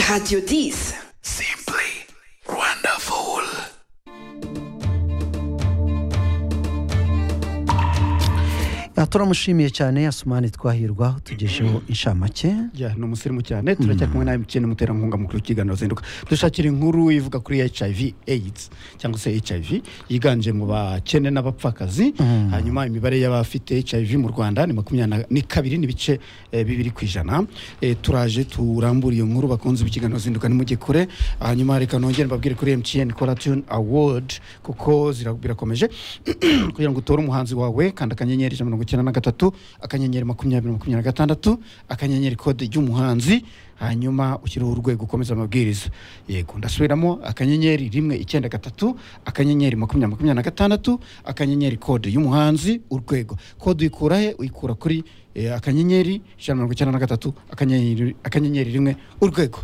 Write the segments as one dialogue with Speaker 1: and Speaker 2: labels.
Speaker 1: Radio Dis.
Speaker 2: Simply wonderful.
Speaker 3: turamushimiye cyane yasumani twahirwa tugejeho inshamake
Speaker 4: Yeah, ni umusirimu cyane turacyari kumwe nawe mukene muterankunga mukuru w'ikiganiro zinduka dushakira inkuru ivuga kuri hiv aids cyangwa se hiv yiganje mu bakene n'abapfakazi hanyuma imibare y'abafite hiv mu rwanda ni makumyabiri na kabiri n'ibice eh, bibiri ku ijana Eh, turaje turambura iyo nkuru bakunze b'ikiganiro zinduka nimujye kure hanyuma reka nongere mbabwire kuri mtn coratune award kuko zira- birakomeje kugira ngo utore umuhanzi wawe kanda akanyenyeri ijana na mirongo icyenda na gatatu akanyenyeri makumyabiri makumyabiri na gatandatu akanyenyeri kode ry'umuhanzi hanyuma ushyiraho urwego ukomeza amabwiriza yego ndasubiramo akanyenyeri rimwe icyenda gatatu akanyenyeri makumyabiri makumyabiri na gatandatu akanyenyeri kode y'umuhanzi urwego kode uyikura he uyikura kuri eh, akanyenyeri ijana na mirongo icyenda na gatatu akanyenyeri akanyenyeri rimwe urwego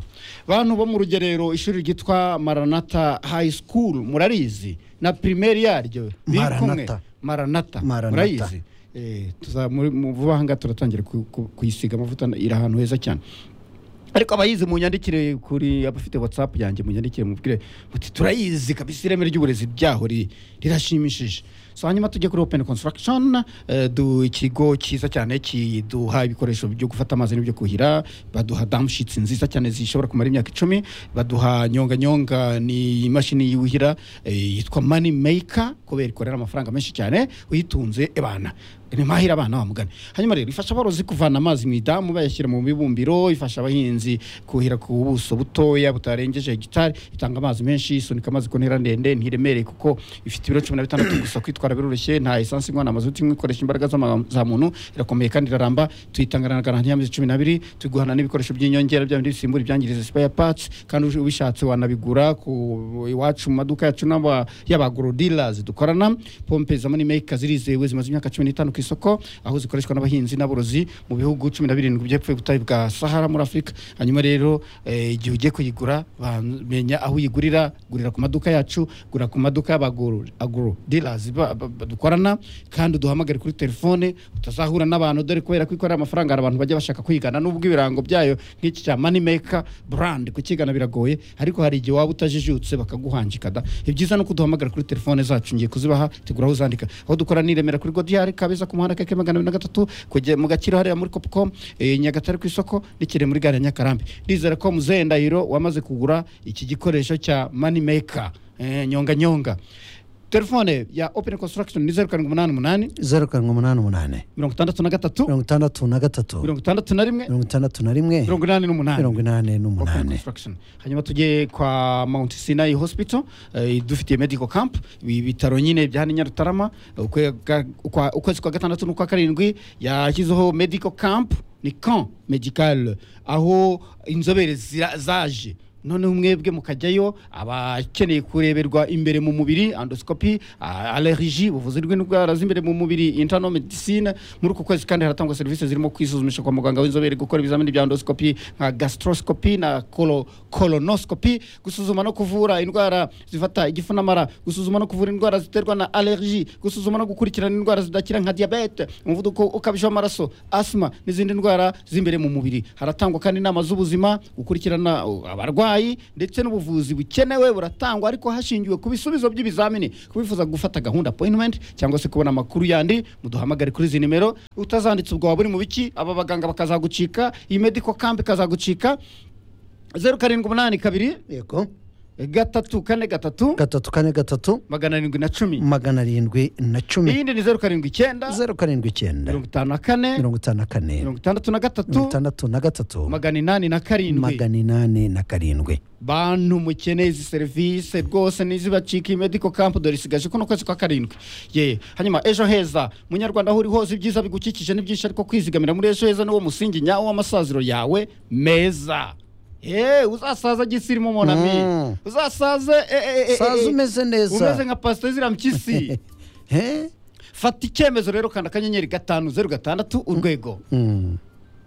Speaker 4: bantu bo mu rugerero ishuri ryitwa maranata high school murarizi na primeri yaryo biri kumwe
Speaker 3: Maranatha.
Speaker 4: maranata
Speaker 3: Maranatha.
Speaker 4: murayizi Eh, tuza- muri- mu vuba aha ngaha turatangira ku- ku- kuyisiga amavuta iri ahantu heza cyane ariko abayizi munyandikire kuri abafite whatsapp yanjye munyandikire mubwire muti turayizi kabisa ireme ry'uburezi ryaho ri- rirashimishije so hanyuma tujye kuri open construction eh, du ikigo cyiza cyane kiduha ibikoresho byo gufata amazi n'ibyo kuhira baduha damshits nziza cyane zishobora kumara imyaka icumi baduha nyonga nyonga ni imashini yuhira eh, yitwa money maker kubera ikorera amafaranga menshi cyane uyitunze ebana ni mahira abana bamugana hanyuma rero ifasha aborozi kuvana amazi mu idamu bayashyira mu bibumbiro ifasha abahinzi kuhira ku buso butoya butarengeje hegitari itanga amazi menshi isunika amazi ku ntera ndende ntiremereye kuko ifite ibiro cumi na bitandatu gusa kwitwara biroroshye nta esansi ingwa na mazuti imwe ikoresha imbaraga z'ama- za muntu irakomeye kandi iraramba tuyitangana na garanti y'amezi cumi n'abiri tuguhana n'ibikoresho by'inyongera bya bindi bisimbura ibyangiriza spare parts kandi uje- ubishatse wanabigura ku iwacu mu maduka yacu n'aba y'abagorodirazi dukorana pompe za money maker zirizewe zimaze imyaka cumi n'itanu ku isoko aho zikoreshwa n'abahinzi n'aborozi mu bihugu cumi na birindwi by'epfo y'ubutayu bwa sahara muri afurika hanyuma rero eh, igihe ugiye kuyigura bamenya aho uyigurira gurira ku maduka yacu gura ku maduka y'abagorodirazi dukorana kandi duhamagare kuri telefone utazahura n'abantu dore kubera ko ikorera amafaranga hari abantu bajya bashaka kwigana nubwo ibirango byayo nk'iki cya money maker brand kukigana biragoye ariko hari igihe waba utajijutse bakaguhanjika da ibyiza ni uko duhamagara kuri telefone zacu ngiye kuzibaha tegura aho uzandika aho dukora ni i Remera kuri godiyari kabeza ku muhanda keke magana abiri na gatatu kujya mu gakiro hariya muri copcom eh, nyagatare ku isoko n'ikire muri gare ya nyakarambi ndizera ko muzehe ndahiro wamaze kugura iki gikoresho cya money maker eh, nyonga nyonga telefone ya open construction ni zeru karindwi umunani umunani
Speaker 3: zeru karindwi umunani umunani
Speaker 4: mirongo itandatu na gatatu
Speaker 3: mirongo itandatu na gatatu
Speaker 4: mirongo itandatu na rimwe
Speaker 3: mirongo itandatu na rimwe
Speaker 4: mirongo inani n'umunani
Speaker 3: mirongo inani
Speaker 4: Open
Speaker 3: n'umunani
Speaker 4: Construction. hanyuma tujye kwa mount sinai hospital eh, idufitiye medical camp ibi bitaro nyine bya hano i nyarutarama ukwe- ga- ukwa- ukwezi kwa gatandatu n'ukwa karindwi yashyizeho medical camp ni camp medical aho inzobere zira- zaje noneho mwebwe mukajyayo abakeneye kureberwa imbere mu mubiri endoscopy a- allergie ubuvuzi bw'indwara z'imbere mu mubiri internal medicine muri uku kwezi kandi haratangwa serivisi zirimo kwisuzumisha kwa muganga w'inzobere gukora ibizamini bya endoscopy nka gastroscopy na colo- colonoscopy gusuzuma no kuvura indwara zifata igifu n'amara gusuzuma no kuvura indwara ziterwa na allergie gusuzuma no gukurikirana indwara zidakira nka diabete umuvuduko ukabije w'amaraso asima n'izindi ndwara z'imbere mu mubiri haratangwa kandi inama z'ubuzima gukurikirana uh, abarwayi ndetse n'ubuvuzi bukenewe buratangwa ariko hashingiwe ku bisubizo by'ibizamini kubifuza gufata gahunda appointment cyangwa se kubona amakuru yandi muduhamagare kuri izi nimero utazanditse ubwo waba uri mu biki aba baganga bakazagucika iyi medical camp ikazagucika zeru karindwi umunani kabiri
Speaker 3: yego
Speaker 4: gatatu kane gatatu
Speaker 3: gatatu kane gatatu
Speaker 4: magana arindwi na cumi
Speaker 3: magana arindwi na cumi
Speaker 4: iyindi ni zeru karindwi icyenda
Speaker 3: zeru karindwi icyenda
Speaker 4: mirongo itanu na kane
Speaker 3: mirongo itanu na kane
Speaker 4: mirongo itandatu na
Speaker 3: mirongo
Speaker 4: gatatu
Speaker 3: itandatu na gatatu
Speaker 4: magana inani na karindwi
Speaker 3: magana inani na karindwi
Speaker 4: bantu mukeneye izi serivisi rwose nizibacika iyi medical camp dore isigaje kuno kwezi kwa karindwi ye hanyuma ejo heza munyarwanda aho uri hose ibyiza bigukikije ni byinshi ariko kwizigamira muri ejo heza niwo musingi nyawo w'amasaziro yawe meza ye uzasaza gisirimu monami
Speaker 3: Mm.
Speaker 4: uzasaze e, e, e, e,
Speaker 3: saza
Speaker 4: e.
Speaker 3: umeze
Speaker 4: umeze
Speaker 3: neza
Speaker 4: nka pasiteri zirampyisi
Speaker 3: he
Speaker 4: fata icyemezo rero kanda akanyenyeri gatanu zeru gatandatu urwego
Speaker 3: Mm.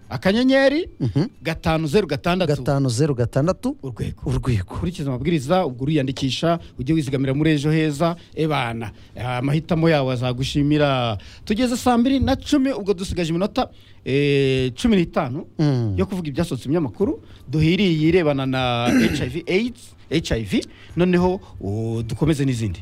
Speaker 4: akanyenyeri
Speaker 3: Mhm.
Speaker 4: gatanu zeru gatandatu
Speaker 3: gatanu zeru gatandatu
Speaker 4: urwego
Speaker 3: urwego
Speaker 4: ukurikiza amabwiriza ubwo uriyandikisha ujye wizigamira muri ejo heza ebana Eh, amahitamo yawe azagushimira tugeze saa mbiri na cumi ubwo dusigaje iminota eh, cumi n'itanu
Speaker 3: Mm.
Speaker 4: yo kuvuga ibyasohotse mu binyamakuru duhiriye irebana na hiv aids hiv noneho o, dukomeze n'izindi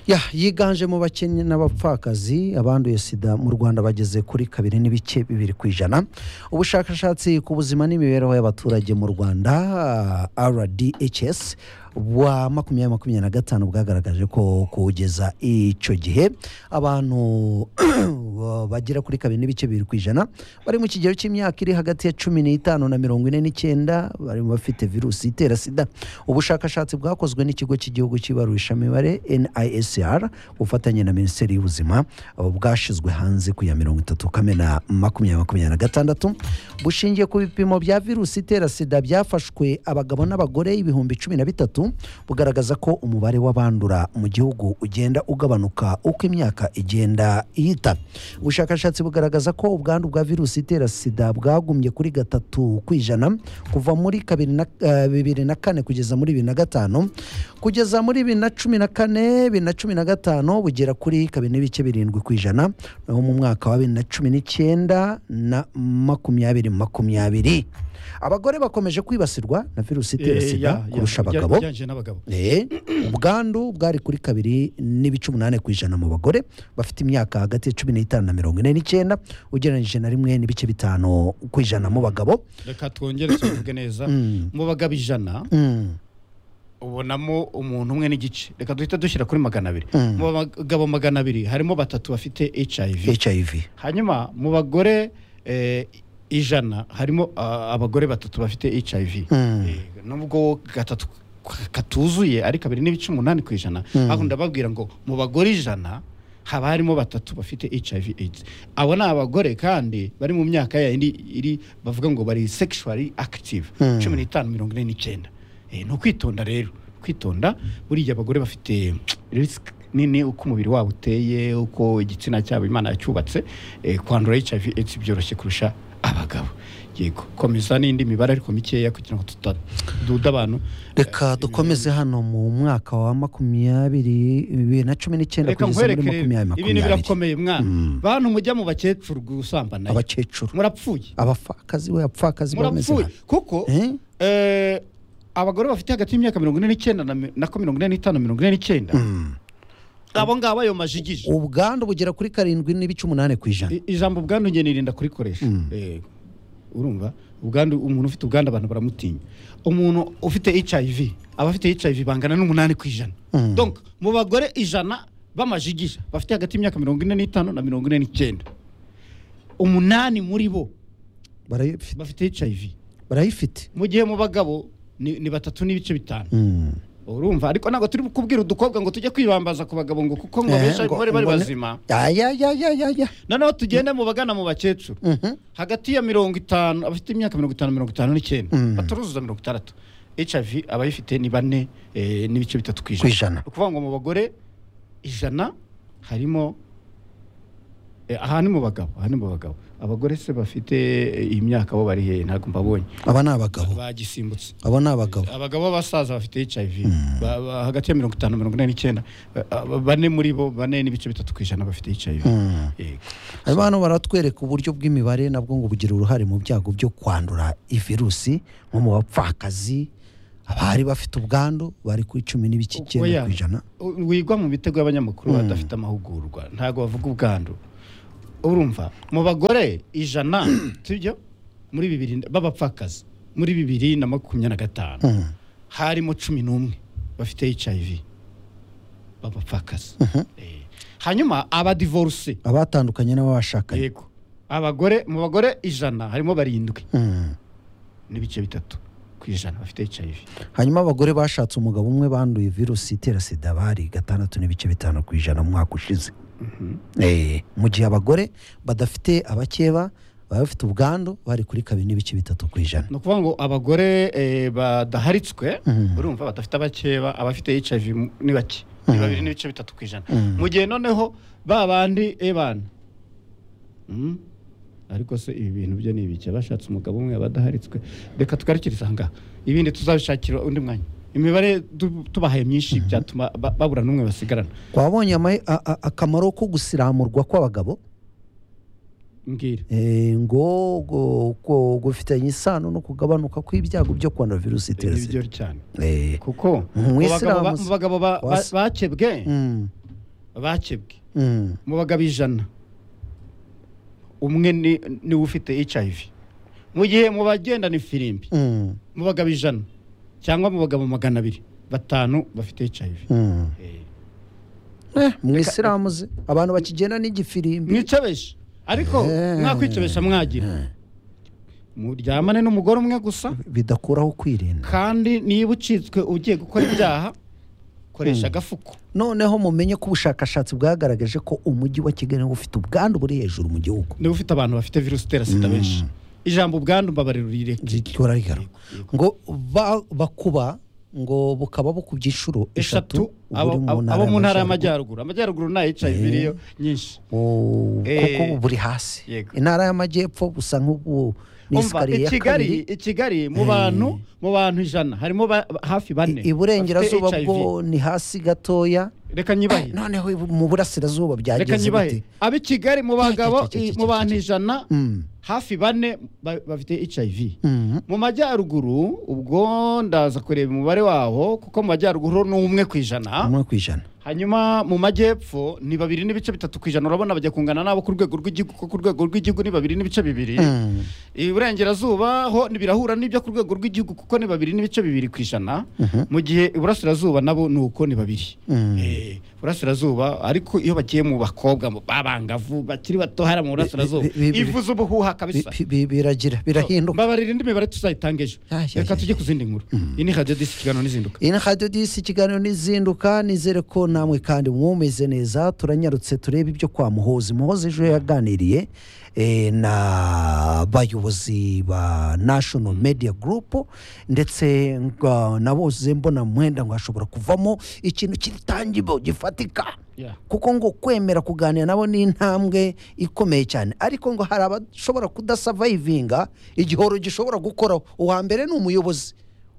Speaker 3: ya yiganje mu bakennye n'abapfakazi abanduye sida mu rwanda bageze kuri kabiri n'ibice bibiri ku ijana ubushakashatsi ku buzima n'imibereho y'abaturage mu rwanda ah, rdhs bwa makumyabiri makumyabiri na gatanu bwagaragaje ko kugeza icyo gihe abantu bagera kuri kabiri n'ibice bibiri ku ijana bari mu kigero cy'imyaka iri hagati ya cumi n'itanu na mirongo ine n'icyenda bari mu bafite virusi itera sida ubushakashatsi bwakozwe n'Ikigo cy'Igihugu cy'ibarurishamibare NISR ku bufatanye na Minisiteri y'Ubuzima uh, bwashizwe hanze ku ya mirongo itatu Kamena makumyabiri makumyabiri na gatandatu bushingiye ku bipimo bya virusi itera sida byafashwe abagabo n'abagore ibihumbi cumi na bitatu bugaragaza ko umubare w'abandura mu gihugu ugenda ugabanuka uko imyaka igenda ihita ubushakashatsi bugaragaza ko ubwandu bwa virusi itera sida bwagumbye kuri gatatu ku ijana kuva muri kabiri na, eh, bibiri na kane kugeza muri bibiri na gatanu kugeza muri bibiri na cumi na kane bibiri na cumi na gatanu bugera kuri kabiri n'ibice birindwi ku ijana naho mu mwaka wa bibiri na cumi n'icyenda na makumyabiri makumyabiri abagore bakomeje kwibasirwa na virusi itera
Speaker 4: Eh,
Speaker 3: sida
Speaker 4: ya, ya,
Speaker 3: kurusha
Speaker 4: bijya-
Speaker 3: abagabo
Speaker 4: bijyanye n'abagabo
Speaker 3: Eh, ubwandu bwari kuri kabiri n'ibice umunani ku ijana mu bagore bafite imyaka hagati ya cumi n'itanu na mirongo ine n'icyenda ugereranyije na rimwe n'ibice bitanu ku ijana mu bagabo
Speaker 4: reka twongere tubivuge neza mu bagabo ijana
Speaker 3: Mm,
Speaker 4: ubonamo umuntu umwe n'igice reka duhita dushyira kuri magana abiri
Speaker 3: Mm.
Speaker 4: mu bagabo magana abiri harimo batatu bafite hiv
Speaker 3: hiv
Speaker 4: hanyuma mu bagore eh, ijana harimo ah, abagore batatu bafite hiv
Speaker 3: Mm.
Speaker 4: Eh, nubwo gatatu katuzuye ari kabiri n'ibice umunani ku ijana
Speaker 3: Mm.
Speaker 4: ahubwo ndababwira ngo mu bagore ijana haba harimo batatu bafite hiv aids abo ni abagore kandi bari mu myaka ya indi iri bavuga ngo bari sexually active
Speaker 3: Mm.
Speaker 4: cumi n'itanu mirongo ine n'icyenda Eh, ni ukwitonda rero kwitonda buriya abagore bafite risk nini uko umubiri wabo uteye uko igitsina cyabo imana yacyubatse eh, kwandura hiv aids byoroshye kurusha abagabo yego komeza n'indi mibare ariko mikeya kugira ngo tutaduda abantu
Speaker 3: reka dukomeze hano mu mwaka wa makumyabiri bibiri na cumi n'icyenda
Speaker 4: reka
Speaker 3: kugeza muri
Speaker 4: nkwerekere
Speaker 3: makumyabiri
Speaker 4: ibintu
Speaker 3: makumyabiri
Speaker 4: birakomeye mwana
Speaker 3: Mm.
Speaker 4: bantu mujya mu bakecuru gusambana
Speaker 3: abakecuru
Speaker 4: murapfuye
Speaker 3: abapfakazi we abapfakazi bameze
Speaker 4: murapfuye kuko
Speaker 3: Eh?
Speaker 4: eh, abagore bafite hagati y'imyaka mirongo ine n'icyenda na mi- nako mirongo ine n'itanu mirongo ine n'icyenda
Speaker 3: Mm.
Speaker 4: abo ngabo ayo majigije
Speaker 3: ubwandu bugera kuri karindwi n'ibice umunani ku ijana
Speaker 4: I- ijambo ubwandu njye nirinda kurikoresha
Speaker 3: Mm.
Speaker 4: Eh, urumva ubwandu umuntu ufite ubwandu abantu baramutinya umuntu ufite hiv abafite hiv bangana n'umunani ku ijana
Speaker 3: Mm.
Speaker 4: donc mu bagore ijana b'amajigija bafite hagati y'imyaka mirongo ine n'itanu na mirongo ine n'icyenda umunani muri bo
Speaker 3: Barayifi-
Speaker 4: bafite hiv
Speaker 3: barayifite
Speaker 4: mu gihe mu bagabo ni, ni batatu n'ibice bitanu
Speaker 3: Mm.
Speaker 4: urumva ariko ntabwo turi kubwira udukobwa ngo tujye kwibambaza ku bagabo ngo kuko ngo
Speaker 3: Eh, ngo-
Speaker 4: benshi abagore bari
Speaker 3: ngo ne-
Speaker 4: bazima
Speaker 3: Ya, ya, ya, ya, ya, ya.
Speaker 4: noneho tugende mu bagana mu bakecuru
Speaker 3: Mhm.
Speaker 4: hagati ya mirongo itanu abafite imyaka mirongo itanu mirongo itanu n'icyenda
Speaker 3: Mm.
Speaker 4: bataruzuza mirongo itandatu hiv abayifite ni bane eh, n'ibice bitatu
Speaker 3: ku
Speaker 4: ku ijana
Speaker 3: ijana
Speaker 4: ni ukuvuga ngo mu bagore ijana harimo eh, aha ni mu bagabo aha ni mu bagabo abagore se bafite eh, iyi myaka bo bari hehe ntabwo mbabonye
Speaker 3: aba ni abagabo
Speaker 4: bagisimbutse
Speaker 3: abo ni abagabo
Speaker 4: abagabo b'abasaza bafite hiv ba- ba- hagati ya mirongo itanu mirongo ine n'icyenda ba- ba- bane muri bo bane n'ibice bitatu ku ijana bafite hiv
Speaker 3: Mm.
Speaker 4: yego
Speaker 3: hanyuma hano baratwereka uburyo bw'imibare nabwo ngo bugira uruhare mu byago byo kwandura ivirusi nko mu bapfakazi abari bafite ubwandu bari kuri cumi n'ibice icyenda
Speaker 4: Oya.
Speaker 3: ku ijana
Speaker 4: wigwa mu mitego y'abanyamakuru badafite amahugurwa ntabwo bavuga ubwandu urumva mu bagore ijana tujya muri bibiri b'abapfakazi muri bibiri na makumyabiri na gatanu
Speaker 3: Mm.
Speaker 4: harimo cumi n'umwe bafite hiv b'abapfakazi Eh, hanyuma abadivoruse
Speaker 3: abatandukanye n'ababashakanye
Speaker 4: yego abagore mu bagore ijana harimo barindwi
Speaker 3: Mm.
Speaker 4: n'ibice bitatu ku ijana bafite hiv
Speaker 3: hanyuma abagore bashatse umugabo umwe banduye virusi itera sida bari gatandatu n'ibice bitanu ku ijana mu mwaka ushize Eh, mu gihe abagore badafite abakeba baba bafite ubwandu bari kuri kabiri n'ibice bitatu ku ijana
Speaker 4: ni ukuvuga ngo abagore eh, badaharitswe
Speaker 3: Mm.
Speaker 4: urumva badafite abakeba abafite hiv mu- ni bake ni
Speaker 3: Mm.
Speaker 4: babiri n'ibice bitatu ku ijana
Speaker 3: Mm.
Speaker 4: mu gihe noneho ba bandi ebana Mm. ariko se ibi bintu byo ni ibiki abashatse umugabo umwe abadaharitswe reka tugarukirize aha ngaha ibindi tuzabishakira undi mwanya imibare du- tubahaye myinshi byatuma ba- babura n'umwe basigarana
Speaker 3: wabonye ama- a- a- akamaro ko gusiramurwa kw'abagabo
Speaker 4: mbwira
Speaker 3: Eh, ngo ngo- ngo- gufitanye isano no kugabanuka kw'ibyago byo korona virusi itera
Speaker 4: ni byo
Speaker 3: sida
Speaker 4: cyane
Speaker 3: Eh,
Speaker 4: kuko mu bagabo ba-
Speaker 3: umuyisilamu
Speaker 4: mu bagabo ba- ba-
Speaker 3: wasi-
Speaker 4: bakebwe
Speaker 3: mm,
Speaker 4: bakebwe
Speaker 3: mm,
Speaker 4: mu bagabo ijana umwe ni- niwe ufite hiv mu gihe mu bagendana ifirimbi
Speaker 3: mm,
Speaker 4: mu bagabo ijana cyangwa mu bagabo magana abiri batanu bafite hiv
Speaker 3: mm. Eh, umuyisilamu ze abantu bakigenda n'igifirimbi
Speaker 4: mwicobeshe ariko
Speaker 3: Eh.
Speaker 4: mwakwicobesha mwagira muryamane n'umugore umwe gusa
Speaker 3: bidakuraho kwirinda
Speaker 4: kandi niba ucitswe ugiye gukora ibyaha koresha agafuko
Speaker 3: noneho mumenye ko ubushakashatsi bwagaragaje ko umujyi wa kigali niwo ufite ubwandu buri hejuru mu gihugu
Speaker 4: niba ufite abantu bafite virusi itera sida benshi ijambo ubwandu mbabarira urireke
Speaker 3: gihora rigaruka ngo ba- bakuba ngo bukaba bukubye inshuro
Speaker 4: eshatu
Speaker 3: eshatu
Speaker 4: abo
Speaker 3: uburi
Speaker 4: abo- abo mu ntara
Speaker 3: y'Amajyaruguru.
Speaker 4: y'amajyaruguru amajyaruguru nta hiv iriyo nyinshi
Speaker 3: O-
Speaker 4: Eh,
Speaker 3: kuko ubu buri hasi
Speaker 4: yego.
Speaker 3: intara y'amajyepfo gusa nk'ubu ni
Speaker 4: umva
Speaker 3: isikariye
Speaker 4: i
Speaker 3: ya
Speaker 4: kigali
Speaker 3: kabiri
Speaker 4: i kigali mu bantu mu bantu ijana harimo ba- hafi bane
Speaker 3: iburengerazuba
Speaker 4: bafite HIV.
Speaker 3: bwo ni hasi gatoya
Speaker 4: reka nyibahe
Speaker 3: noneho ibu- mu burasirazuba
Speaker 4: reka
Speaker 3: byageze
Speaker 4: nyibahe
Speaker 3: bite
Speaker 4: ab'i kigali mu bagabo i- mu bantu ijana
Speaker 3: Mm,
Speaker 4: hafi bane ba- bafite hiv
Speaker 3: mm,
Speaker 4: mu majyaruguru ubwo ndaza kureba umubare wawo kuko mu majyaruguru ni umwe ku ijana
Speaker 3: umwe ku ijana
Speaker 4: hanyuma mu majyepfo ni babiri n'ibice bitatu ku ijana urabona bajya kungana nabo ku rwego rw'igihugu kuko ku rwego rw'igihugu ni babiri n'ibice bibiri
Speaker 3: Mm,
Speaker 4: iburengerazuba ho ntibirahura n'ibyo ku rwego rw'igihugu kuko ni babiri n'ibice bibiri ku ijana
Speaker 3: Mhm.
Speaker 4: mu gihe iburasirazuba nabo ni uko ni babiri
Speaker 3: mm.
Speaker 4: Eh, iburasirazuba ariko iyo bagiye mu bakobwa mu- b'abangavu bakiri bato hariya mu burasirazuba
Speaker 3: bi- bi- bi-
Speaker 4: ivuze ubuhuha
Speaker 3: Bi-
Speaker 4: kabisa
Speaker 3: bi- bi- biragira birahinduka
Speaker 4: mbabarira indi mibare tuzayitanga ejo
Speaker 3: Ay, ay,
Speaker 4: reka
Speaker 3: ay,
Speaker 4: tujye ku zindi nkuru iyi ni radiyo disi ikiganiro n'izinduka
Speaker 3: iyi ni radiyo disi ikiganiro n'izinduka nizere ko namwe kandi mwumeze neza turanyarutse turebe ibyo kwa muhozi muhozi ejo yaganiriye eh, na bayobozi ba national media group ndetse ngo naboze mbona mwenda ngo hashobora kuvamo ikintu kitangibo gifatika
Speaker 4: Yeah.
Speaker 3: kuko ngo kwemera kuganira nabo ni intambwe ikomeye cyane ariko ngo hari abashobora kudasavayivinga igihoro gishobora gukoraho uwa mbere ni umuyobozi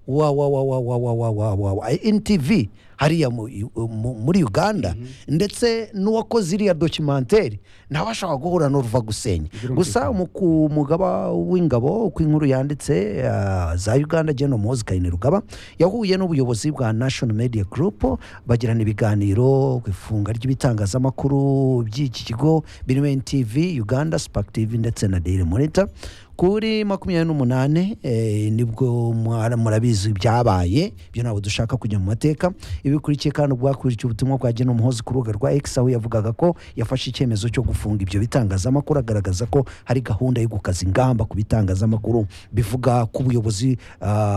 Speaker 3: wa wa wa wa wa wa wa wa wa wa NTV hariya mu, mu, muri Uganda ndetse n'uwakoze iriya documentary nawe ashobora guhura n'uruva gusenya gusa mu- ku mugaba w'ingabo uko inkuru yanditse ah, za Uganda Gen Muhoozi Kainerugaba yahuye n'ubuyobozi bwa National Media Group bagirana ibiganiro ku ifunga ry'ibitangazamakuru by'iki kigo birimo NTV Uganda Spark TV ndetse na Daily Monitor kuri makumyabiri n'umunane eh, nibwo mwara- murabizi byabaye ibyo ntabwo dushaka kujya mu mateka ibikurikiye kandi ubwo hakurikiye ubutumwa bwa Gen Muhoozi ku rubuga rwa X aho yavugaga ko yafashe icyemezo cyo gufunga ibyo bitangazamakuru agaragaza ko hari gahunda yo gukaza ingamba ku bitangazamakuru bivuga ku buyobozi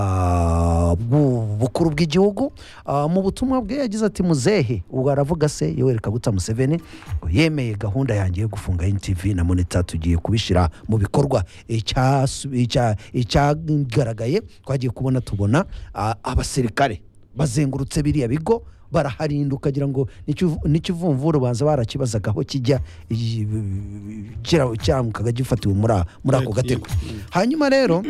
Speaker 3: ah, bw'u- bukuru bw'igihugu Ah, mu butumwa bwe yagize ati muzehe ubwo aravuga se Yoweri Kaguta Museveni ngo yemeye gahunda yanjye yo gufunga NTV na Monitor tugiye kubishyira mu bikorwa Icyasu- icya- icyagaragaye twagiye kubona tubona ah, abasirikare bazengurutse biriya bigo baraharinda ukagira ngo n'ikivu- n'ikivumvuru banza barakibazaga aho kijya i- kira- cyamukaga gifatiwe muri a- muri ako gatego hanyuma rero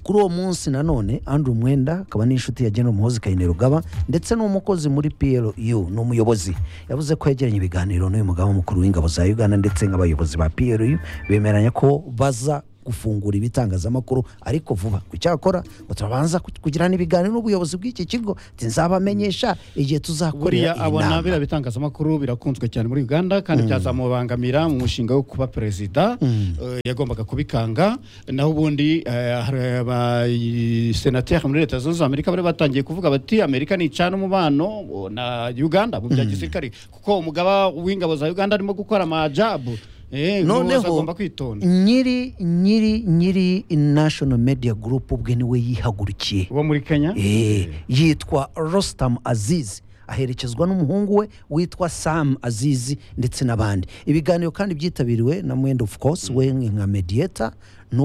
Speaker 3: kuri uwo munsi nanone Andrew Mwenda akaba n'inshuti ya General Muhoozi Kainerugaba ndetse n'umukozi muri PLU ni umuyobozi yavuze ko yagiranye ibiganiro n'uyu mugaba mukuru w'ingabo za Uganda ndetse n'abayobozi ba PLU bemeranya ko baza gufungura ibitangazamakuru ariko vuba ku cyakora ngo turabanza ku- kugirana ibiganiro n'ubuyobozi bw'iki kigo ati nzabamenyesha igihe tuzakorera
Speaker 4: buriya
Speaker 3: iyi
Speaker 4: abona
Speaker 3: nama
Speaker 4: biriya bitangazamakuru birakunzwe cyane muri uganda kandi byazamubangamira mu mushinga wo kuba perezida Eh, yagombaga kubikanga naho ubundi eh, hari abasenateri muri leta zunze ubumwe za amerika bari batangiye kuvuga bati amerika nicana umubano oh, na uganda mu bya gisirikare kuko umugaba w'ingabo za uganda arimo gukora amajabu Eh, Muhoozi
Speaker 3: noneho
Speaker 4: agomba kwitonda
Speaker 3: nyiri nyiri nyiri national media group ubwe niwe yihagurukiye
Speaker 4: uwo muri kenya
Speaker 3: Eh, yitwa Rostam Aziz aherekezwa n'umuhungu we witwa Sam Aziz ndetse n'abandi ibiganiro kandi byitabiriwe na Mwenda of course we nka mediator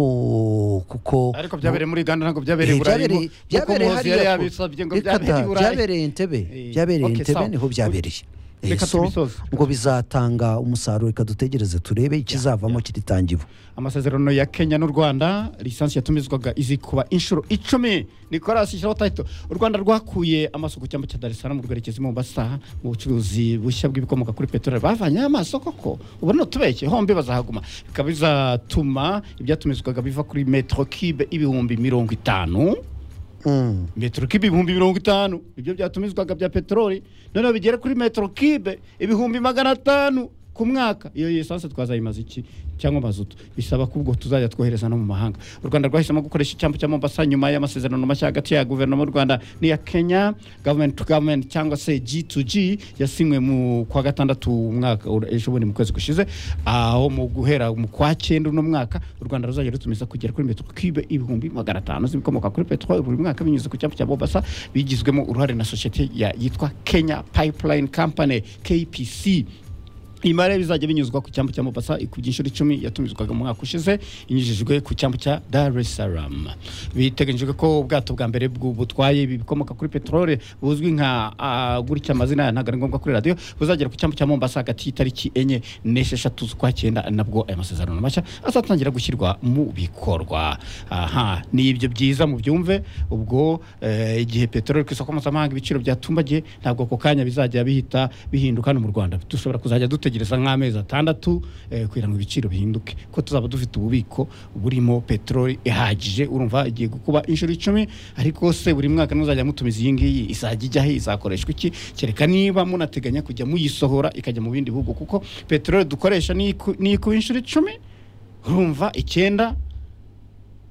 Speaker 3: no kuko
Speaker 4: ariko byabereye muri uganda ntabwo byabereye
Speaker 3: Eh,
Speaker 4: i burayi
Speaker 3: byabereye
Speaker 4: nkuko
Speaker 3: byabereye
Speaker 4: Muhoozi yari
Speaker 3: hariya ku-
Speaker 4: yabisabye ngo
Speaker 3: Ikata,
Speaker 4: byabereye i burayi
Speaker 3: byabereye Entebbe
Speaker 4: Eh,
Speaker 3: byabereye
Speaker 4: okay,
Speaker 3: Entebbe
Speaker 4: sawa.
Speaker 3: niho byabereye Eh,
Speaker 4: Reka
Speaker 3: so
Speaker 4: tubisoze.
Speaker 3: ngo bizatanga umusaruro reka dutegereze turebe ikizavamo kiritangiwe
Speaker 4: amasezerano ya kenya n'u rwanda lisansi yatumizwaga izi kuba inshuro icumi nikorasi shyiraho tayito u rwanda rwakuye amaso ku cyambu cya dar es salaam rwerekeza i mombasa mu bucuruzi bushya bw'ibikomoka kuri peteroli bavanye amaso koko ubu ntutubeshye hombi bazahaguma bikaba bizatuma ibyatumizwaga biva kuri metero kibe ibihumbi mirongo itanu
Speaker 3: Mm.
Speaker 4: metero kibe ibihumbi mirongo itanu ibyo byatumizwaga bya peteroli noneho bigere kuri metero kibe ibihumbi magana atanu ku mwaka iyo lisansi twazayimaza iki cyangwa mazutu bisaba ko ubwo tuzajya twohereza no mu mahanga u rwanda rwahisemo gukoresha icyambu cya mombasa nyuma y'amasezerano mashya hagati ya guverinoma y'u rwanda n'iya kenya government to government cyangwa se g to g yasinywe mu kwa gatandatu umwaka ura- ejo bundi mu kwezi gushize aho mu guhera mu kwa cyenda uno mwaka u rwanda ruzajya rutumiza kugera kuri metero kibe ibihumbi magana atanu z'ibikomoka kuri peteroli buri mwaka binyuze ku cyambu cya mombasa bigizwemo uruhare na sosiyete ya- yitwa kenya pipeline company kpc imari bizajya binyuzwa ku cyambu cya mombasa ikubye inshuro icumi yatumizwaga mu mwaka ushize inyujijwe ku cyambu cya dar es salaam biteganyijwe ko ubwato bwa mbere bwu- butwaye ibi bikomoka kuri peteroli buzwi nka ah, gutya amazina ntabwo ari ngombwa kuri radiyo buzagera ku cyambu cya mombasa hagati y'itariki enye n'esheshatu z'ukwa cyenda nabwo aya masezerano mashya azatangira gushyirwa mu bikorwa aha ni ibyo byiza mu byumve ubwo eh, igihe peteroli ku isoko mpuzamahanga ibiciro byatumbagiye ntabwo ako kanya bizajya bihita bihinduka hano mu rwanda dushobora kuzajya dutegereza nk'amezi atandatu eh, kugira ngo ibiciro bihinduke ko tuzaba dufite ububiko burimo peteroli ihagije urumva igiye gukuba inshuro icumi ariko se buri mwaka muzajya mutumiza iyi ngiyi izajya ijyahe izakoreshwa iki kereka niba munateganya kujya muyisohora ikajya mu bindi bihugu kuko peteroli dukoresha niyo iku- niyo ikuba inshuro icumi urumva icyenda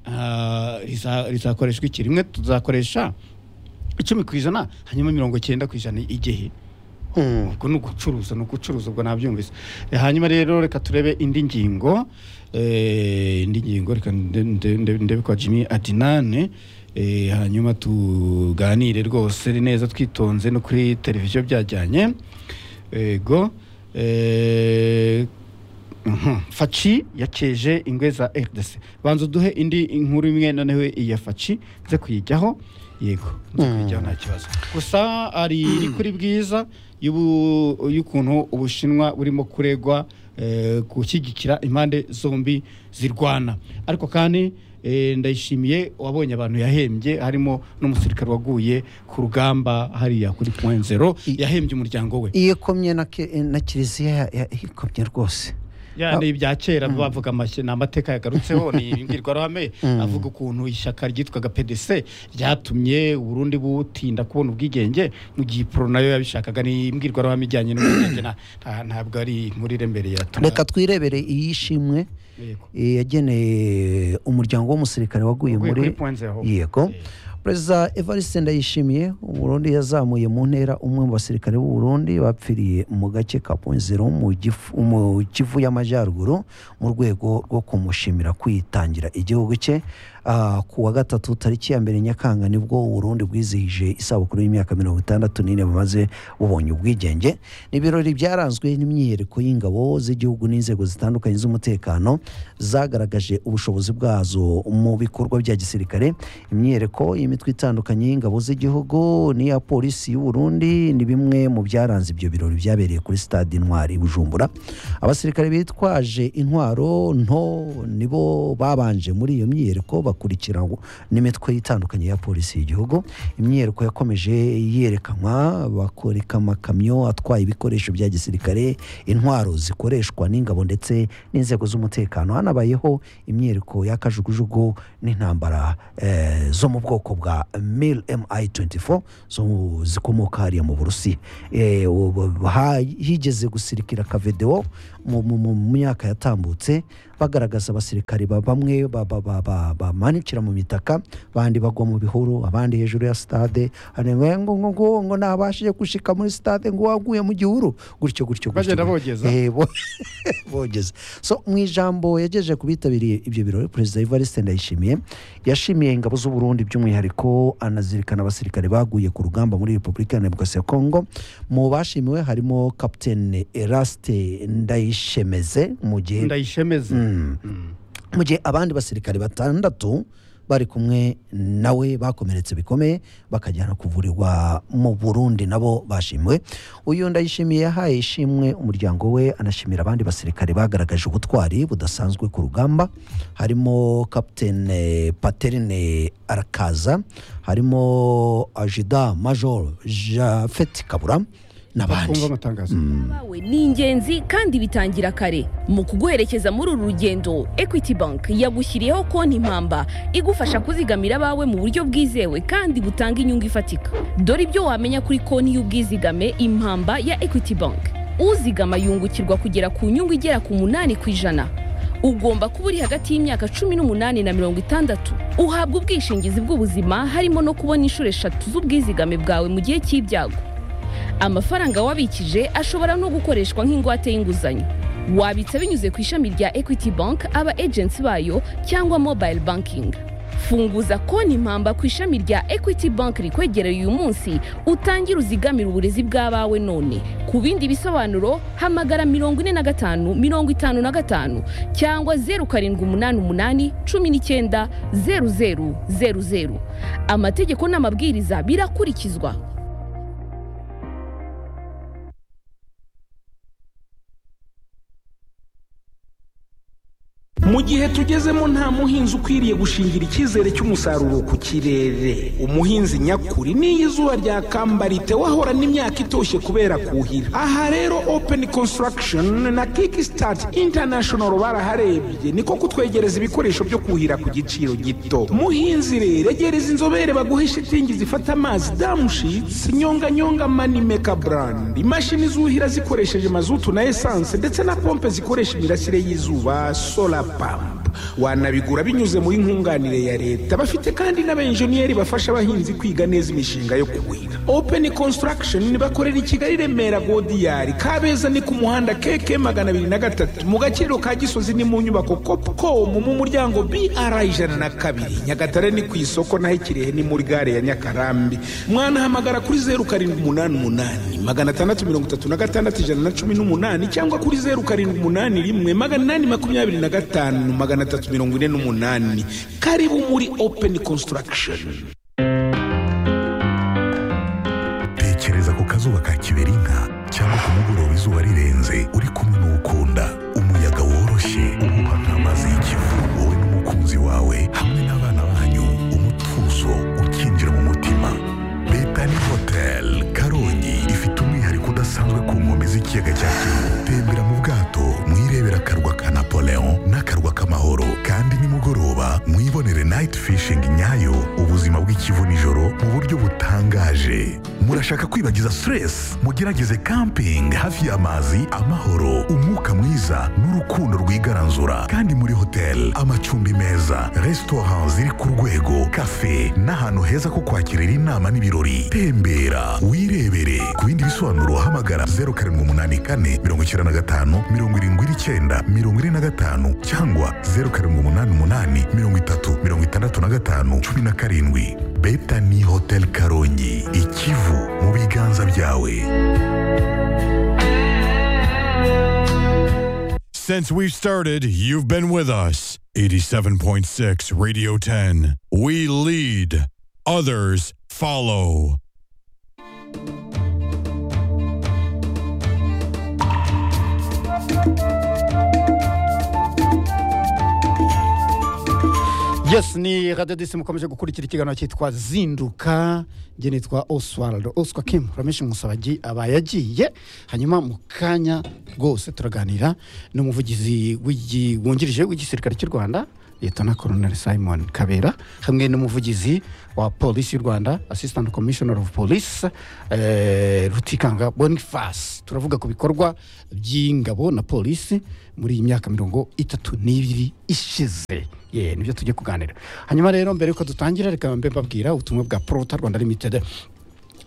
Speaker 4: ah, riza- rizakoreshwa iki rimwe tuzakoresha icumi ku ijana hanyuma mirongo icyenda ku ijana igihe
Speaker 3: Mm.
Speaker 4: ubwo ni ugucuruza ni ugucuruza ubwo nabyumvise Eh, hanyuma rero reka turebe indi ngingo eh, indi ngingo reka nde- nde- nde- ndebe kwa jimmy adinane Eh, hanyuma tuganire rwose neza twitonze no kuri televiziyo byajyanye ego eh, Mhm. faci yakeje ingwe za rdc banza uduhe indi inkuru imwe noneho iya faci nze kuyijyaho yego nze kuyijyaho nta kibazo gusa ari iri kuri bwiza y'ubu- y'ukuntu ubushinwa burimo kuregwa eh, gushyigikira impande zombi zirwana ariko kandi eh, ndayishimiye wabonye abantu yahembye harimo n'umusirikare waguye ku rugamba hariya kuri point
Speaker 3: I-
Speaker 4: yahembye umuryango we
Speaker 3: iyo ikomye na ke- na kiliziya ya- ya- ikomye rwose
Speaker 4: ya ni ibya kera bavuga amashyi ni amateka yagarutseho ni imbwirwaruhame avuga ukuntu ishyaka ryitwaga pdc ryatumye uburundi butinda kubona ubwigenge mu gihe iporo nayo yabishakaga ni imbwirwaruhame ijyanye n'ubwigenge na- nta- ntabwo ari muri rembere ya
Speaker 3: reka twirebere iyishimwe
Speaker 4: Yego.
Speaker 3: yageneye umuryango w'umusirikare waguye
Speaker 4: Waguye
Speaker 3: muri
Speaker 4: kuri point zero.
Speaker 3: yego
Speaker 4: Eh.
Speaker 3: perezida evariste ndayishimiye umurundi yazamuye mu ntera umwe mu basirikare b'u Burundi bapfiriye mu gace ka ponzero mu Gifu- mu kivu y'amajyaruguru mu rwego rwo kumushimira kwitangira igihugu cye Ah, ku wa gatatu tariki ya mbere nyakanga nibwo uburundi bwizihije isabukuru y'imyaka mirongo itandatu n'ine bamaze bubonye ubwigenge ni ibirori byaranzwe n'imyiyereko y'ingabo z'igihugu n'inzego zitandukanye z'umutekano zagaragaje ubushobozi bwazo mu bikorwa bya gisirikare imyiyereko y'imitwe itandukanye y'ingabo z'igihugu n'iya polisi y'u Burundi ni bimwe mu byaranze ibyo birori byabereye kuri stade intwari i bujumbura abasirikare bitwaje intwaro nto nibo babanje muri iyo myiyereko bakurikiranwa n'imitwe itandukanye ya polisi y'igihugu imyiyereko yakomeje yerekanwa bakoreka amakamyo atwaye ibikoresho bya gisirikare intwaro zikoreshwa n'ingabo ndetse n'inzego z'umutekano hanabayeho imyiyereko y'akajugujugu n'intambara eh, zo mu bwoko bwa mil mi 24 zo mu- zikomoka hariya mu burusiya Eh, ubu- ha- higeze gusirikira akavedewo mu mu- mu- mu myaka yatambutse bagaragaza abasirikari ba- bamwe ba- ba- ba- ba- bamanukira mu mitaka abandi bagwa mu bihuru abandi hejuru ya stade hari ngo ngo ngo ngo ngo ntabashije gushika muri stade ngo waguye mu gihuru gutyo gutyo gutyo
Speaker 4: Bagenda bogeza.
Speaker 3: Eh, bo- bogeza so mu ijambo yagejeje ku bitabiriye ibyo birori perezida evariste ndayishimiye yashimiye ingabo z'u Burundi by'umwihariko anazirikana abasirikare baguye ku rugamba muri repubulika ya demokarasi ya kongo mu bashimiwe harimo kapitene eraste ndayishemeze mu gihe
Speaker 4: ndayishemeze
Speaker 3: Mm. mu gihe abandi basirikare batandatu bari kumwe nawe bakomeretse bikomeye bakajyana kuvurirwa mu burundi nabo bashimwe uyu ndayishimiye yahaye ishimwe umuryango we anashimira abandi basirikare bagaragaje ubutwari budasanzwe ku rugamba harimo kapitene paterine arakaza harimo ajida major jafeti kabura n'abandi
Speaker 4: kumva amatangazo
Speaker 1: bawe ni ingenzi kandi bitangira kare mu kuguherekeza muri uru rugendo equity bank yagushyiriyeho konti impamba igufasha kuzigamira abawe mu buryo bwizewe kandi butanga inyungu ifatika dore ibyo wamenya kuri konti y'ubwizigame impamba ya equity bank uzigama yungukirwa kugera ku nyungu igera ku munani ku ijana ugomba kuba uri hagati y'imyaka cumi n'umunani na mirongo itandatu uhabwa ubwishingizi bw'ubuzima harimo no kubona inshuro eshatu z'ubwizigame bwawe mu gihe cy'ibyago amafaranga wabikije ashobora no gukoreshwa nk'ingwate y'inguzanyo wabitsa binyuze ku ishami rya equity bank aba agency bayo cyangwa mobile banking funguza konti impamba ku ishami rya equity bank rikwegereye uyu munsi utangire uzigamire uburezi bw'abawe none ku bindi bisobanuro hamagara mirongo ine na gatanu mirongo itanu na gatanu cyangwa zeru karindwi umunani umunani cumi n'icyenda zeru zeru zeru zeru amategeko n'amabwiriza birakurikizwa
Speaker 5: mu gihe tugezemo nta muhinzi ukwiriye gushingira icyizere cy'umusaruro ku kirere umuhinzi nyakuri n'iyo izuba ryakambariye wahorana imyaka itoshye kubera kuhira aha rero openi konsitaragishoni na kiki sitati intanashono baraharebye niko kutwegereza ibikoresho byo kuhira ku giciro gito muhinzi rero egereza inzobere baguhe shitingi zifata amazi damushitsi nyonganyonga mani meka burandi imashini zuhira zikoresheje mazutu na esanse ndetse na pompe zikoresha imirasire y'izuba sola pampu wanabigura binyuze muri nkunganire ya leta bafite kandi n'abenjeniyeri bafasha abahinzi kwiga neza imishinga yo kuhira openi konsitaragishoni bakorera i kigali remera godiyari kabeza ni ku muhanda keke magana abiri na gatatu mu gaciro ka gisozi ni mu nyubako kopukomu mu muryango br ijana na kabiri nyagatare ni ku isoko naho ikirehe ni muri gare ya nyakarambi mwanahamagara kuri zeru karindwi umunani umunani magana atandatu mirongo itatu na gatandatu ijana na cumi n'umunani cyangwa kuri zeru karindwi umunani rimwe magana inani makumyabiri na gatanu magana atatu mirongo ine n'umunani karibu muri openi konsitaragishoni
Speaker 2: tekereza ku kazuba ka kiberinka cyangwa ku mugoroba izuba rirenze uri kumwe n'ukunda umuyaga woroshye uhuha nk'amazi y'ikivu wowe n'umukunzi wawe hamwe n'abana banyu umutuzo ukinjira mu mutima betani hoteli karongi ifite umwihariko udasanzwe ku nkombe z'ikiyaga cya kivu tembera mu bwato mwirebera akarwa ka napoleon n'akarwa k'amahoro kandi nimugoroba mwibonere nayiti fishingi nyayo ubuzima bw'ikivu nijoro mu buryo butangaje murashaka kwibagiza stress mugerageze camping hafi y'amazi amahoro umwuka mwiza n'urukundo rwigaranzura kandi muri hotel amacumbi meza restaurant ziri ku rwego cafe n'ahantu heza ko kwakirira inama n'ibirori tembera wirebere ku bindi bisobanuro hamagara 0784 95 79 95 cyangwa 0788 30 65 17 Betani Hotel Karongi ikivu mu biganza byawe
Speaker 6: Since we've started, you've been with us. 87.6 Radio 10. We lead, others follow.
Speaker 4: yes ni radiyo disi mukomeje gukurikira ikiganiro cyitwa zinduka njye nitwa oswald oswa kim ramishi musabagi aba yagiye hanyuma mu kanya rwose turaganira n'umuvugizi w'igi- wungirije w'igisirikare cy'u rwanda liyetona koroneri simon kabera hamwe n'umuvugizi wa polisi y'u rwanda assistant commissioner of police eh, rutikanga boniface turavuga ku bikorwa by'ingabo na polisi muri iyi myaka mirongo itatu n'ibiri ishize ye nibyo tujye kuganira hanyuma rero mbere yuko dutangira reka mbe mbabwira ubutumwa bwa porota rwanda limitedi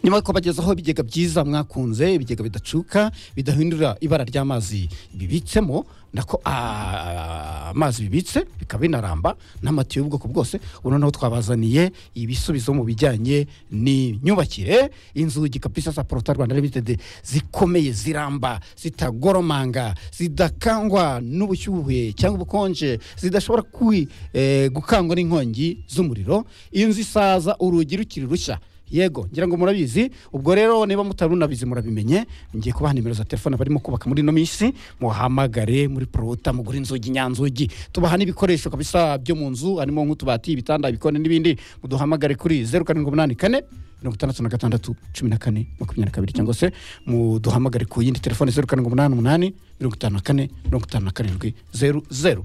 Speaker 4: nyuma yo kubagezaho ibigega byiza mwakunze ibigega bidacuka bidahindura ibara ry'amazi bibitsemo nako ah, amazi bibitse bikaba binaramba n'amatiyo y'ubwoko bwose ubu noneho twabazaniye ibisubizo mu bijyanye n'imyubakire inzugi kabisa za porota rwanda limited zikomeye ziramba zitagoromanga zidakangwa n'ubushyuhe cyangwa ubukonje zidashobora kwi- eh, gukangwa n'inkongi z'umuriro inzu isaza urugi rukiri rushya yego ngira ngo murabizi ubwo rero niba mutari unabizi murabimenye ngiye kubaha nimero za telefone barimo kubaka muri ino minsi muhamagare muri porota mugure inzugi nyanzugi tubaha n'ibikoresho kabisa byo mu nzu harimo nk'utubati ibitanda ibikonde n'ibindi muduhamagare kuri zeru karindwi umunani kane mirongo itandatu na gatandatu cumi na kane makumyabiri na kabiri cyangwa se muduhamagare ku yindi telefone zeru karindwi umunani umunani mirongo itanu na kane mirongo itanu na karindwi zeru zeru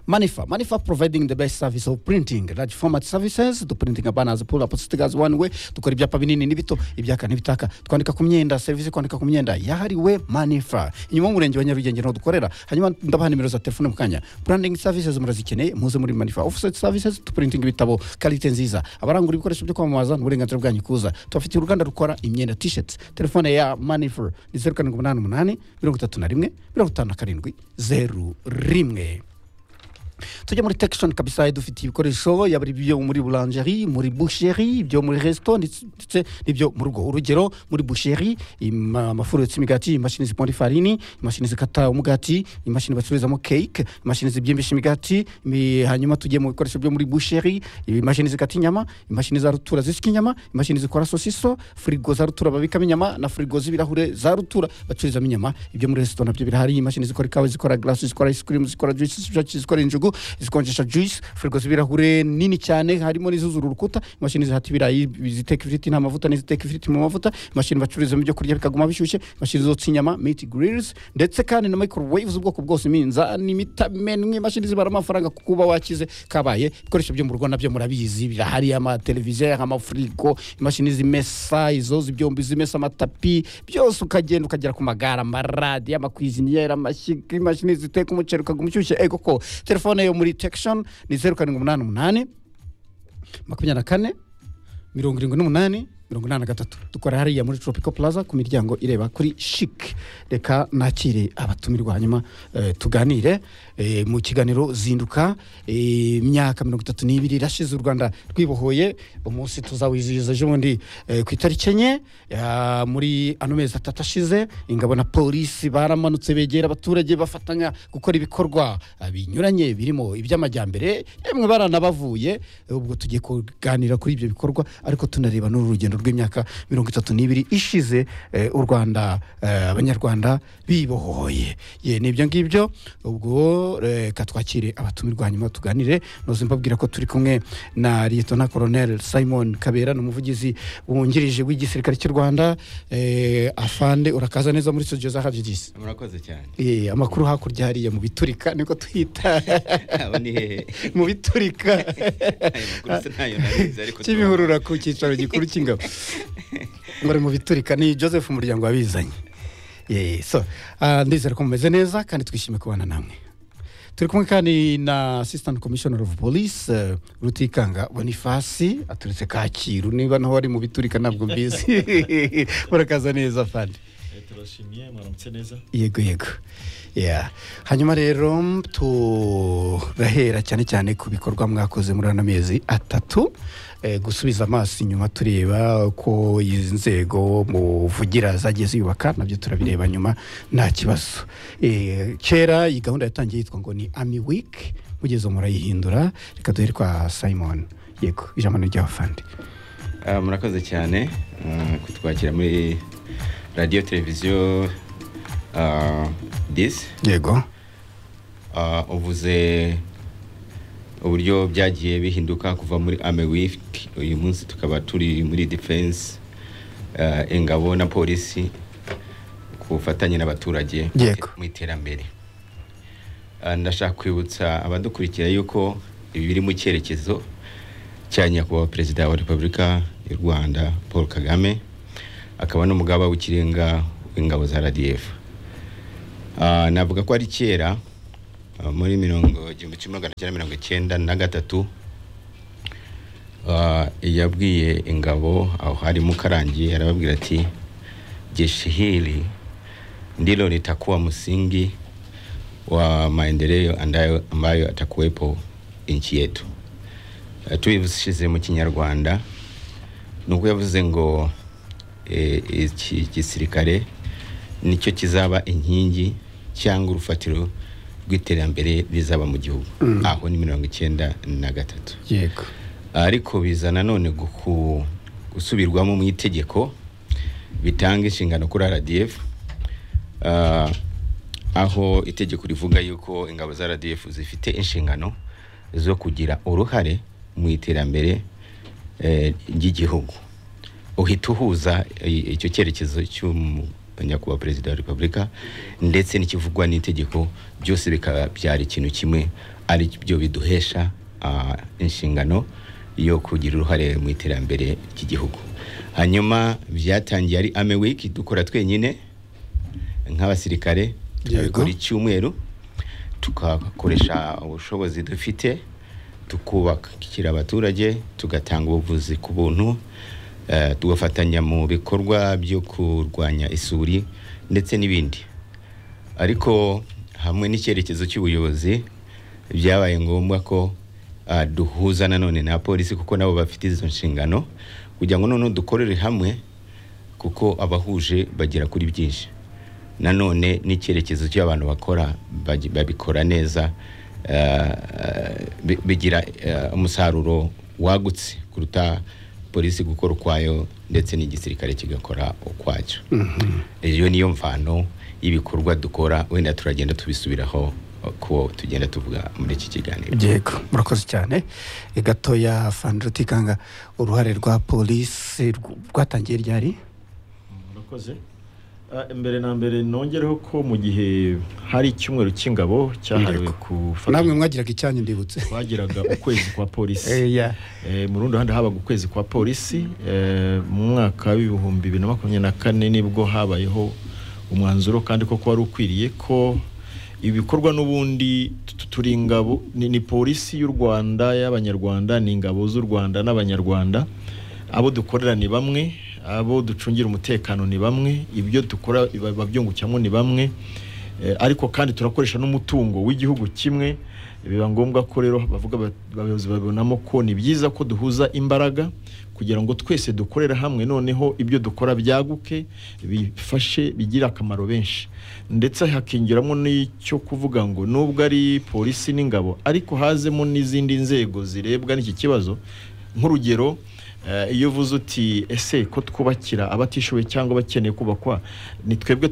Speaker 4: Manifa. Manifa providing the best service of printing, large format services, duprinting banners, pull up stickers one way, dukora ibyapa binini n'ibito, ibyaka n'ibitaka, twandika ku myenda, serivisi yo kwandika ku myenda yahariwe Manifa. Inyuma y'umurenge wa Nyarugenge niho dukorera. Hanyuma ndabaha nimero za telefone mu kanya. Branding services murazikeneye, muze muri Manifa. Offset services, duprinting ibitabo, quality nziza. Abarangura ibikoresho byo kwamamaza, n'uburenganzira bwanyu kuza. Tubafitiye uruganda rukora imyenda t-shirts. Telefone ya Manifa ni 0788 31 57 01. tujya muri tekishoni kabisa dufitiye ibikoresho yaba ari ibyo muri buranjeri muri busheri ibyo muri resito ndetse ndetse n'ibyo mu rugo urugero muri busheri ima- amafuru yotsa imigati imashini ziponda ifarini imashini zikata umugati imashini bacururizamo keke imashini zibyimbisha imigati imi- hanyuma tugiye mu bikoresho byo muri busheri imashini zikata inyama imashini za rutura zisika inyama imashini zikora sosiso firigo za rutura babikamo inyama na firigo z'ibirahure za rutura bacururizamo inyama ibyo muri resito nabyo birahari imashini zikora ikawa zikora garasi zikora ice cream zikora juice zikora- zikora injugu zikonjesha juice firigo z'ibirahure nini cyane harimo n'izuzura urukuta imashini zihata ibirayi ziteka ifiriti nta mavuta n'iziteka ifiriti mu mavuta imashini bacururizamo ibyo kurya bikaguma bishyushye imashini zotsa inyama meat grills ndetse kandi na microwave z'ubwoko bwose iminzani imitamenwe imashini zibara amafaranga ku kuba wakize kabaye ibikoresho byo mu rugo nabyo murabizi birahari amateleviziyo amafurigo imashini zimesa izo zibyombi zimesa amatapi byose ukagenda ukagera ku magare amaradiyo amakwiziniyeri amashyiga imashini ziteka umuceri ukaguma ushyushye ego ko telefone yo muri tekishoni ni zeru karindwi umunani umunani makumyabiri na kane mirongo irindwi n'umunani mirongo inani na gatatu dukora hariya muri tropico plaza ku miryango ireba kuri shik reka nakire abatumirwa hanyuma eh, tuganire eh, mu kiganiro zinduka eh, imyaka mirongo itatu n'ibiri irashize u rwanda rwibohoye umunsi tuzawizihiza ejobundi eh, ku itariki enye ya- muri ano mezi atatu ashize ingabo na polisi baramanutse begera abaturage bafatanya gukora ibikorwa eh, binyuranye birimo iby'amajyambere yemwe baranabavuye eh, ubwo tugiye kuganira kuri ibyo bikorwa ariko tunareba n'urugendo rw'imyaka mirongo itatu n'ibiri ishize eh, u rwanda eh, abanyarwanda bibohoye ye ni ibyo ngibyo ubwo reka twakire abatumirwa hanyuma tuganire noze mbabwira ko turi kumwe na liyetona koronel simon kabera ni umuvugizi wungirije w'igisirikare cy'u rwanda eh, afande urakaza neza muri studio za habyigizi
Speaker 7: murakoze cyane
Speaker 4: Eh, amakuru hakurya hariya mu biturika niko twita
Speaker 7: abo ni hehe
Speaker 4: mu biturika
Speaker 7: ayo makuru se ntayo narizi ariko
Speaker 4: cy'ibihurura ku cyicaro gikuru cy'ingabo bari mu biturika ni joseph umuryango wabizanye Eh, so ah, ndizera ko mumeze neza kandi twishimiye kubana namwe turi kumwe kandi na assistant commissioner of police eh, rutikanga bonifasi aturutse kacyiru niba naho wari mu biturika ntabwo mbizi murakaza neza fandi
Speaker 8: turashimye mwaramutse neza
Speaker 4: yego yego yeah. hanyuma rero mm, turahera cyane cyane ku bikorwa mwakoze muri ano mezi atatu eh, gusubiza amaso inyuma tureba ko izi nzego muvugira zagiye ziyubaka nabyo turabireba nyuma nta kibazo Eh, kera iyi gahunda yatangiye yitwa ngo ni ami wiki mugeze murayihindura reka duhere kwa simon yego ijambo ni ry'abafandi
Speaker 7: Ah, murakoze cyane ah, kutwakira muri radiyo televiziyo ah, disi
Speaker 4: yego
Speaker 7: Ah, uvuze uburyo byagiye bihinduka kuva muri amewiki uyu munsi tukaba turi muri defense ah, ingabo na polisi ku bufatanye n'abaturage
Speaker 4: Yego.
Speaker 7: mu iterambere Ah, ndashaka kwibutsa abadukurikira yuko ibi biri mu cyerekezo cya nyakubahwa perezida wa repubulika y'u rwanda paul kagame akaba n'umugaba w'ikirenga w'ingabo za radf Ah, navuga ko ari kera ah, muri mirongo igihumbi kimwe magana cyenda mirongo icyenda na gatatu Ah, yabwiye ingabo aho hari Mukarangi arababwira ati jeshi hili ndilo litakuwa msingi wa maendeleo andayo- ambayo atakuwepo nchi yetu Eh, tubivushize mu kinyarwanda ni uko yavuze ngo eh, iki gisirikare nicyo kizaba inkingi cyangwa urufatiro rw'iterambere rizaba mu gihugu aho ni mirongo icyenda na gatatu
Speaker 4: yego
Speaker 7: ariko biza nanone guku- gusubirwamo mu itegeko bitanga inshingano kuri rdf Ah, aho itegeko rivuga yuko ingabo za rdf zifite inshingano zo kugira uruhare mu iterambere eh, ry'igihugu uhita uhuza i- icyo cyerekezo cy'umu- nyakubahwa perezida wa repubulika ndetse n'ikivugwa n'itegeko byose bikaba byari ikintu kimwe ari byo biduhesha ah, inshingano yo kugira uruhare mu iterambere ry'igihugu hanyuma byatangiye ari ame wiki dukora twenyine nk'abasirikare tukabikora icyumweru tukakoresha ubushobozi dufite tukubakira abaturage tugatanga ubuvuzi ku buntu eh, tugafatanya mu bikorwa byo kurwanya isuri ndetse n'ibindi ariko hamwe n'icyerekezo cy'ubuyobozi byabaye ngombwa ko ah, duhuza nanone na polisi kuko nabo bafite izo nshingano kugira ngo noneho dukorere hamwe kuko abahuje bagera kuri byinshi nanone n'icyerekezo cy'abantu bakora bagi- babikora neza eh, bi- bigira eh, umusaruro wagutse kuruta polisi gukora ukwayo ndetse n'igisirikare kigakora ukwacyo iyo niyo mvano y'ibikorwa dukora wenda turagenda tubisubiraho eh, ko tugenda tuvuga muri iki kiganiro
Speaker 4: yego murakoze cyane Eh, gatoya fandutikanga uruhare rwa polisi rw- rwatangiye ryari
Speaker 8: murakoze Ah, imbere na mbere nongereho ko mu gihe hari icyumweru cy'ingabo cyahariwe gufata
Speaker 4: namwe mwagiraga icyanyu ndibutse
Speaker 8: twagiraga ukwezi kwa polisi
Speaker 4: Eh, ya.
Speaker 8: Eh, mu rundi ruhande habaga ukwezi kwa polisi Eh, mu mwaka w'ibihumbi bibiri na makumyabiri na kane nibwo habayeho umwanzuro kandi koko wari ukwiriye ko ibikorwa n'ubundi tu- turi ingabo ni, ni polisi y'u rwanda y'abanyarwanda ni ingabo z'u rwanda n'abanyarwanda abo dukorera ni bamwe abo ducungira umutekano ni bamwe ibyo dukora biba- biba byungukiramo ni bamwe Eh, ariko kandi turakoresha n'umutungo w'igihugu kimwe biba ngombwa ko rero bavuga ba- abayobozi babibonamo ko ni byiza ko duhuza imbaraga kugira ngo twese dukorere hamwe noneho ibyo dukora byaguke bifashe bigire akamaro benshi ndetse hakingiramo n'icyo kuvuga ngo nubwo ari polisi n'ingabo ariko hazemo n'izindi nzego zirebwa n'iki kibazo nk'urugero eh, iyo uvuze uti ese ko twubakira abatishoboye cyangwa abakeneye kubakwa ni twebwe